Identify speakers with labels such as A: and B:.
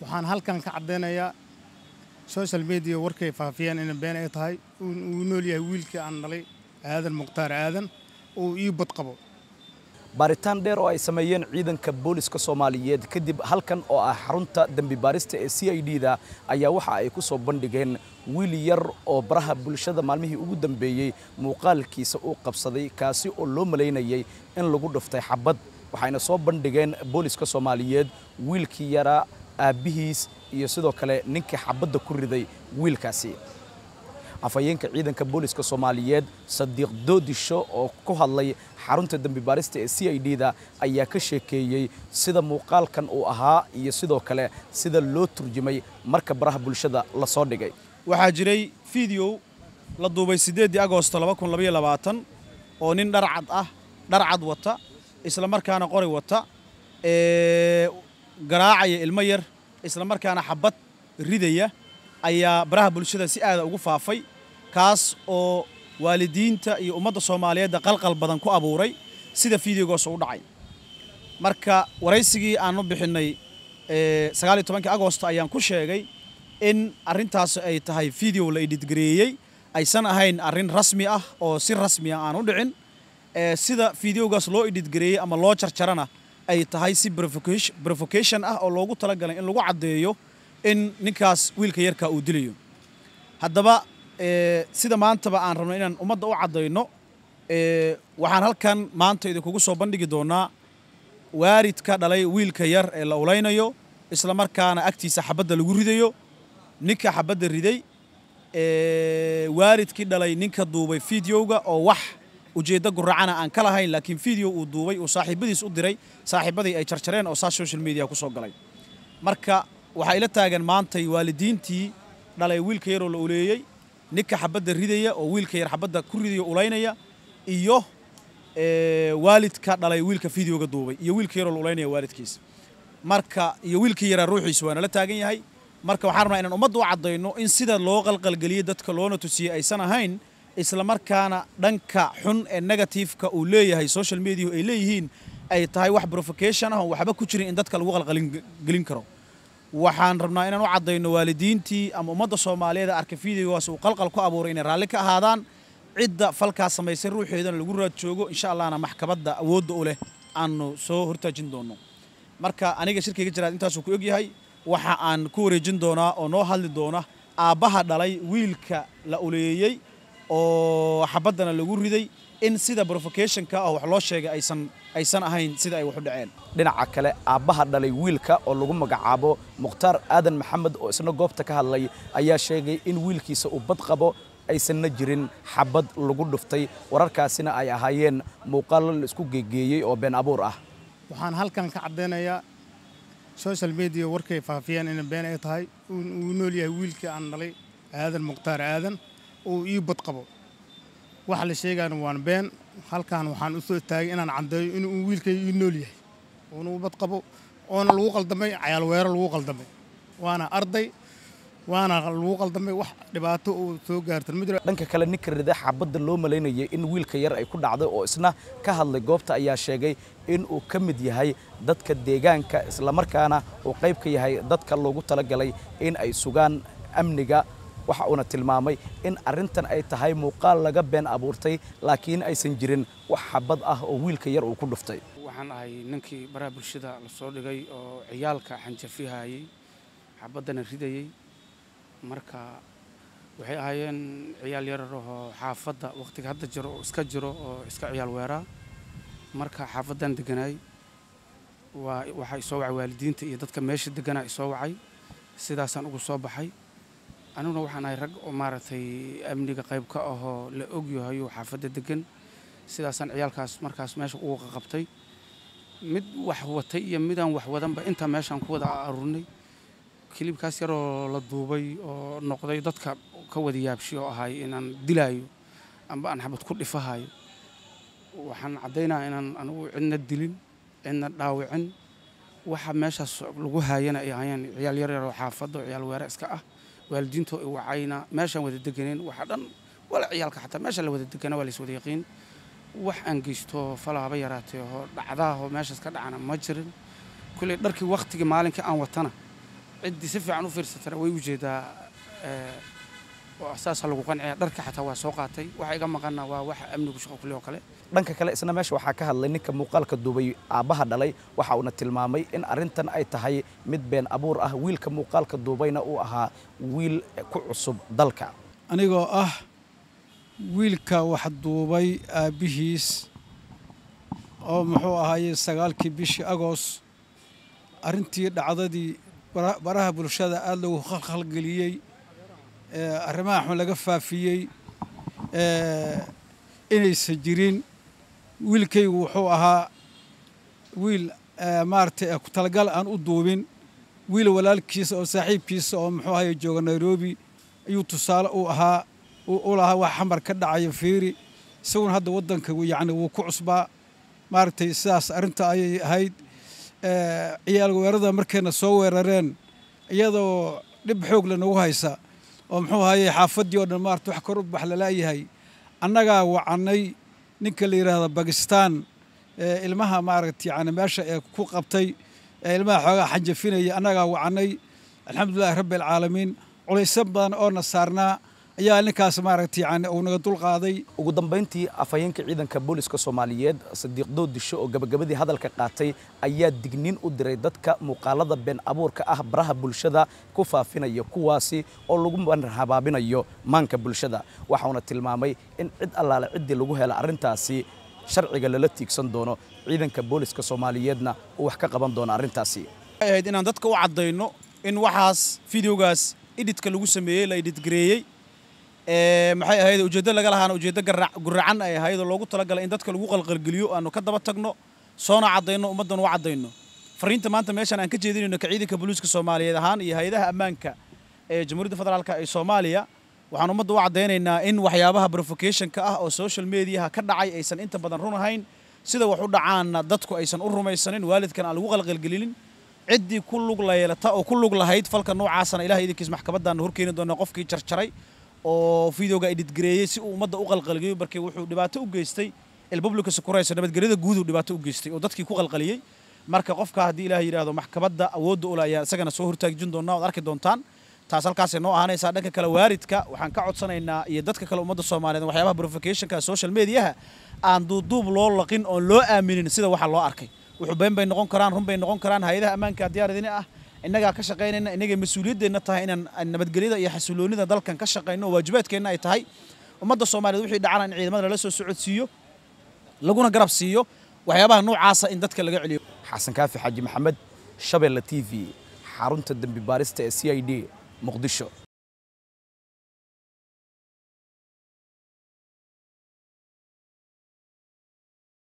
A: waxaan halkan ka caddaynayaa social media warkay faafiyeen in been ay tahay uu nool yahay wiilkii aan dhalay aadan mukhtaar aadan uu ii badqabo
B: baaritaan dheer oo ay sameeyeen ciidanka booliska soomaaliyeed kadib halkan oo ah xarunta dembi baarista ee c i d da ayaa waxa ay ku soo bandhigeen wiil yar oo baraha bulshada maalmihii ugu dambeeyey muuqaalkiisa uu qabsaday kaasi oo loo malaynayay in lagu dhuftay xabad waxayna soo bandhigeen booliska soomaaliyeed wiilkii yaraa aabbihiis iyo sidoo kale ninkii xabadda ku riday wiilkaasi afhayeenka ciidanka booliska soomaaliyeed sadiiq doodisho oo ku hadlay xarunta dembi baarista ee c i d da ayaa ka sheekeeyey sida muuqaalkan uu ahaa iyo sidoo kale sida loo turjumay marka baraha bulshada la soo dhigay
C: waxaa jiray fideow la duubay siddeeddii agosto oo nin dharcad ah dharcad wata isla markaana qori wata ee garaacaya ilmo yar isla markaana xabad ridaya ayaa baraha bulshada si aada ugu faafay kaas oo waalidiinta iyo ummadda soomaaliyeedda qalqal badan ku abuuray sida fideogaas u dhacay marka waraysigii aan u bixinnay sagaal iyo tobankii agosto ayaan ku sheegay in arrintaas ay tahay fideo la editgareeyey aysan ahayn arrin rasmi ah oo si rasmiya aan u dhicin sida fideogaas loo editgareeyey ama loo jarjarana ay tahay si provocation ah oo loogu talagalay in lagu caddeeyo in ninkaas wiilka yarkaa uu dilayo haddaba sida maantaba aan rabno inaan ummadda u caddayno waxaan halkan maanta idinkugu soo bandhigi doonaa waaridka dhalay wiilka yar ee la ulaynayo isla markaana agtiisa xabadda lagu ridayo ninka xabadda riday waaridkii dhalay ninka duubay fideoga oo wax ujeeddo guracana aan ka lahayn laakiin fideo uu duubay uu saaxiibadiis u diray saaxiibadii ay jarjareen oo saas social media ku soo galay marka waxaa ila taagan maantay waalidiintii dhalay wiilka yaroo la uleeyey ninka xabadda ridaya oo wiilka yar xabadda ku ridaya ulaynaya iyo waalidka dhalay wiilka fideoga duubay iyo wiilka yaroo la ulaynaya waalidkiisa marka iyo wiilkii yaraa ruuxiisa waa nala taagan yahay marka waxaan rabnaa inaan ummadda u caddayno in sida loo qalqalgeliyey dadka loona tusiyey aysan ahayn isla markaana dhanka xun ee negatifeka uu leeyahay social mediahu ay leeyihiin ay tahay wax provocation ah oo waxba ku jirin in dadka lagu qalqalgelin karo waxaan rabnaa inaan u caddayno waalidiintii ama ummadda soomaaliyeed ee arka fideogaas uu qalqal ku abuuray inay raalli ka ahaadaan cidda falkaas samaysay ruuxeedana lagu raad joogo insha allahna maxkamadda awoodda u leh aanu soo hortaajin doonno marka aniga shirkayga jiraad intaasuu ku egyahay waxa aan ku wareejin doonaa oo noo hadli doona aabbaha dhalay wiilka la uleeyey oo xabaddana lagu riday in sida provocationka ah wax loo sheegay aysan aysan ahayn sida ay wax u dhaceen
B: dhinaca kale aabbaha dhalay wiilka oo lagu magacaabo mukhtaar aadan maxamed oo isna goobta ka hadlay ayaa sheegay in wiilkiisa uu bad qabo aysanna jirin xabad lagu dhuftay wararkaasina ay ahaayeen muuqaallo la isku geegeeyey oo been abuur ah
A: waxaan halkan ka caddaynayaa social media warkay faafiyeen in been ay tahay uu nool yahay wiilkii aan dhalay aadan mukhtaar aadan uu ii badqabo waxa la sheegaana waan been halkan waxaan u soo taagay inaan caddeeyo inuu wiilkay ii nool yahay uuna u badqabo oona lagu qaldamay cayaalweero lagu qaldamay waana arday waana lagu qaldamay wax dhibaato uu soo gaartan ma jiro
B: dhanka kale ninka rida xabadda loo malaynayay in wiilka yar ay ku dhacday oo isna ka hadlay goobta ayaa sheegay in uu ka mid yahay dadka deegaanka islamarkaana uu qayb ka yahay dadka loogu talagalay in ay sugaan amniga waxa uuna tilmaamay in arrintan ay tahay muuqaal laga been abuurtay laakiin aysan jirin wax xabad ah oo wiilka yar uu ku dhuftay
D: waxaan ahay ninkii baraha bulshada la soo dhigay oo ciyaalka xanjafihayey xabaddana ridayey marka waxay ahaayeen ciyaal yararahoo xaafadda wakhtiga hadda jiro oo iska jiro oo iska ciyaal weeraa marka xaafaddan deganaay waa waxaa isoo wacay waalidiinta iyo dadka meesha deganaa isoo wacay sidaasaan ugu soo baxay aniguna waxaan ahay rag oo maaragtay amniga qayb ka ahoo la ogyahayo xaafadda degan sidaasaan ciyaalkaas markaas meesha ugu qaqabtay mid wax watay iyo midaan wax wadanba intaa meeshaan ku wada aruurnay kilibkaas yaroo la duubay oo noqday dadka ka wada yaabshi oo ahay inaan dilaayo amba aan xabad ku dhifahayo waxaan caddaynaa inaan anigu cidna dilin cidna dhaawicin waxa meeshaas lagu haayana ay ahayeen ciyaal yar yaroo xaafadda oo ciyaal weere iska ah waalidiintoo i wacayna meeshaan wada deganeen waxa dhan wala ciyaalka xataa meesha la wada degana waa la is wada yaqiin wax aan geysto falaaba yaraatee oo dhacdaahoo meeshaas ka dhacana ma jirin kulley dharkii wakhtigii maalinkii aan watana ciddii si fiican u fiirsatana way ujeedaa saasa lagu qanciya dharka xataa waa soo qaatay waxa iga maqanna waa wax amnigu shaqo kule oo kale
B: dhanka kale isna meesha waxaa ka hadlay ninka muuqaalka duubay aabbaha dhalay waxa uuna tilmaamay in arrintan ay tahay mid been abuur ah wiilka muuqaalka duubayna uu ahaa wiil ku cusub dalka
E: anigoo ah wiilka wax duubay aabbihiis oo muxuu ahaaye sagaalkii bishii agoos arrintii dhacdadii baraha bulshada aada lagu khalkhalgeliyey arrimaha xun laga faafiyey inaysan jirin wiilkaygu wuxuu ahaa wiil maaragtay ku talagal aan u duubin wiil walaalkiisa oo saaxiibkiisa oo muxuu ahaye jooga nairobi ayuu tusaale u ahaa u lahaa wax xamar ka dhacaya fiiri isaguna hadda waddanka yacni wuu ku cusbaa maaragtay sidaas arrinta ayay ahayd ciyaal weerada markayna soo weerareen iyadoo dhib xoog le nagu haysa oo muxuu ahaye xaafaddii oo dhan maarata wax kor u bax lalaayahay annagaa wacannay ninka la yidhaahdo bakistan ilmaha maaragta yani meesha ee ku qabtay ee ilmaha xoogaa xanjafinaya annagaa wacannay alxamdulilahi rabbi alcaalamiin culayso badan oo na saarnaa ayaa ninkaas maaragta yani uu naga dulqaaday
B: ugu dambayntii afhayeenka ciidanka booliska soomaaliyeed sadiiq doodisho oo gabagabadii hadalka qaatay ayaa digniin u diray dadka muuqaalada been abuurka ah baraha bulshada ku faafinaya kuwaasi oo lagu habaabinayo maanka bulshada waxauna tilmaamay in cid allaale ciddii lagu hela arrintaasi sharciga lala tiigsan doono ciidanka booliska soomaaliyeedna uu wax ka qaban doono arrintaasi
C: waxay ahayd inaan dadka u caddayno in waxaas fideogaas idhitka lagu sameeyey la idhitgareeyey maxay ahayd ujeeddo laga lahaana ujeeddo guracan ay ahayd oo loogu talagalay in dadka lagu qalqalgeliyo aanu ka daba tagno soona caddayno ummaddan u caddayno fariinta maanta meeshan aan ka jeedinayno ka ciidanka booliiska soomaaliyeed ahaan iyo hay-adaha ammaanka ee jamhuuriyadda federaalka ee soomaaliya waxaan ummadda u caddaynaynaa in waxyaabaha provocationka ah oo social mediaha ka dhacay aysan inta badan run ahayn sida wax u dhacaanna dadku aysan u rumaysanin waalidkan aan lagu qalqalgelinin ciddii ku lug layeelata oo ku lug lahayd falka noocaasana ilaha idinkiis maxkamaddaanna horkeeni doona qofkii jarjaray oo videoga editgareeyey si uu ummadda u qalqalgeeyo markii wuxuu dhibaato u geystay elpublica securayso nabadgelyada guuduu dhibaato u geystay oo dadkii ku qalqaliyey marka qofka haddii ilaah yidhaahdo maxkamadda awoodda ule ayaa isagana soo hortaajin doonaa oad arki doontaan taas halkaasay noo ahaanaysaa dhanka kale waaridka waxaan ka codsanaynaa iyo dadka kale ummadda soomaaliyeed waxyaabaha provocationka social mediaha aan duuduub loo laqin oon loo aaminin sida waxa loo arkay wuxuu been bay noqon karaan run bay noqon karaan hay-adaha ammaanka diyaar idin ah innagaa ka shaqaynayna innagay mas-uuliyadeenna tahay inaan nabadgelyada iyo xasiloonida dalkan ka shaqayno oo waajibaadkeenna ay tahay ummadda soomaaliyeed wixii dhacana in ciidamada lala soo socodsiiyo laguna garab siiyo waxyaabaha noocaasa in dadka laga celiyo
B: xasan kaafi xaaji maxamed shabeelle t v xarunta dembi baarista ee c i d muqdisho